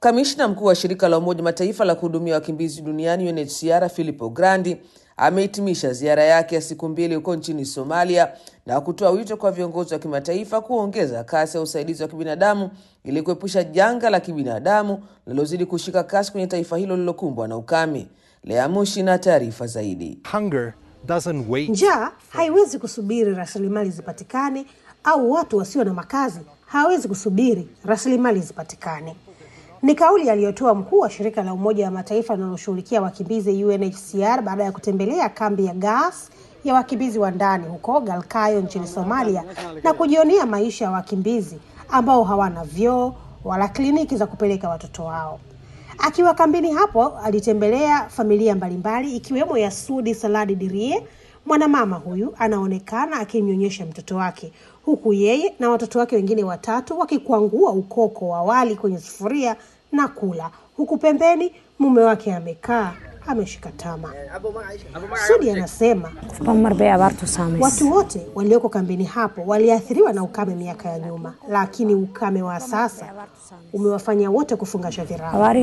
Kamishna mkuu wa shirika la Umoja Mataifa la kuhudumia wakimbizi duniani UNHCR Filippo Grandi amehitimisha ziara yake ya siku mbili huko nchini Somalia na kutoa wito kwa viongozi wa kimataifa kuongeza kasi ya usaidizi wa kibinadamu ili kuepusha janga la kibinadamu linalozidi kushika kasi kwenye taifa hilo lililokumbwa na ukame. Lea Mushi na taarifa zaidi. Hunger doesn't wait. Njaa haiwezi kusubiri rasilimali zipatikane, au watu wasio na makazi hawawezi kusubiri rasilimali zipatikane. Ni kauli aliyotoa mkuu wa shirika la Umoja wa Mataifa linaloshughulikia wakimbizi UNHCR baada ya kutembelea kambi ya Gas ya wakimbizi wa ndani huko Galkayo nchini Somalia na kujionea maisha ya wakimbizi ambao hawana vyoo wala kliniki za kupeleka watoto wao. Akiwa kambini hapo, alitembelea familia mbalimbali ikiwemo ya Sudi Saladi Dirie. Mwanamama huyu anaonekana akimnyonyesha mtoto wake huku yeye na watoto wake wengine watatu wakikwangua ukoko wa wali kwenye sufuria na kula, huku pembeni mume wake amekaa ameshika tama. Sudi anasema watu wote walioko kambini hapo waliathiriwa na ukame miaka ya nyuma, lakini ukame wa sasa umewafanya wote kufungasha virago.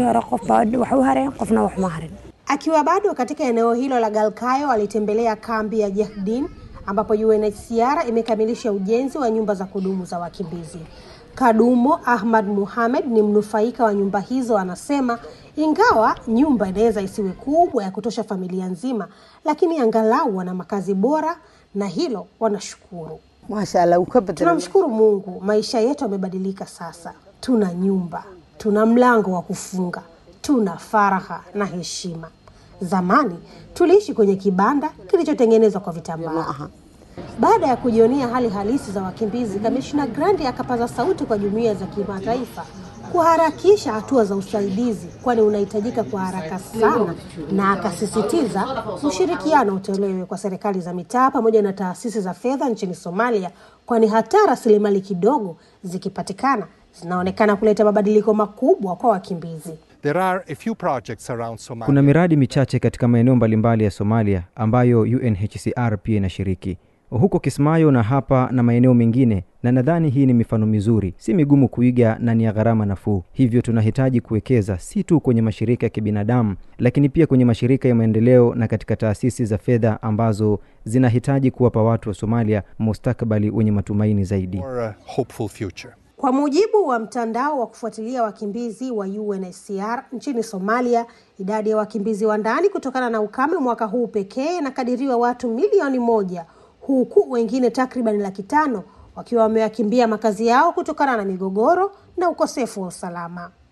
Akiwa bado katika eneo hilo la Galkayo, alitembelea kambi ya Jahdin ambapo UNHCR imekamilisha ujenzi wa nyumba za kudumu za wakimbizi. Kadumo Ahmad Muhamed ni mnufaika wa nyumba hizo, anasema ingawa nyumba inaweza isiwe kubwa ya kutosha familia nzima, lakini angalau wana makazi bora na hilo wanashukuru. Tunamshukuru Mungu, maisha yetu yamebadilika sasa. Tuna nyumba, tuna mlango wa kufunga, tuna faraha na heshima. Zamani tuliishi kwenye kibanda kilichotengenezwa kwa vitambaa. Baada ya kujionea hali halisi za wakimbizi, kamishna Grandi akapaza sauti kwa jumuiya za kimataifa kuharakisha hatua za usaidizi, kwani unahitajika kwa haraka sana, na akasisitiza ushirikiano utolewe kwa serikali za mitaa pamoja na taasisi za fedha nchini Somalia, kwani hata rasilimali kidogo zikipatikana zinaonekana kuleta mabadiliko makubwa kwa wakimbizi. There are a few projects around Somalia. Kuna miradi michache katika maeneo mbalimbali ya Somalia ambayo UNHCR pia inashiriki huko Kismayo na hapa na maeneo mengine, na nadhani hii ni mifano mizuri, si migumu kuiga na ni ya gharama nafuu. Hivyo tunahitaji kuwekeza si tu kwenye mashirika ya kibinadamu, lakini pia kwenye mashirika ya maendeleo na katika taasisi za fedha ambazo zinahitaji kuwapa watu wa Somalia mustakabali wenye matumaini zaidi. For a hopeful future. Kwa mujibu wa mtandao wa kufuatilia wakimbizi wa UNHCR nchini Somalia, idadi ya wakimbizi wa ndani kutokana na ukame mwaka huu pekee inakadiriwa watu milioni moja huku wengine takriban laki tano wakiwa wamewakimbia makazi yao kutokana na migogoro na ukosefu wa usalama.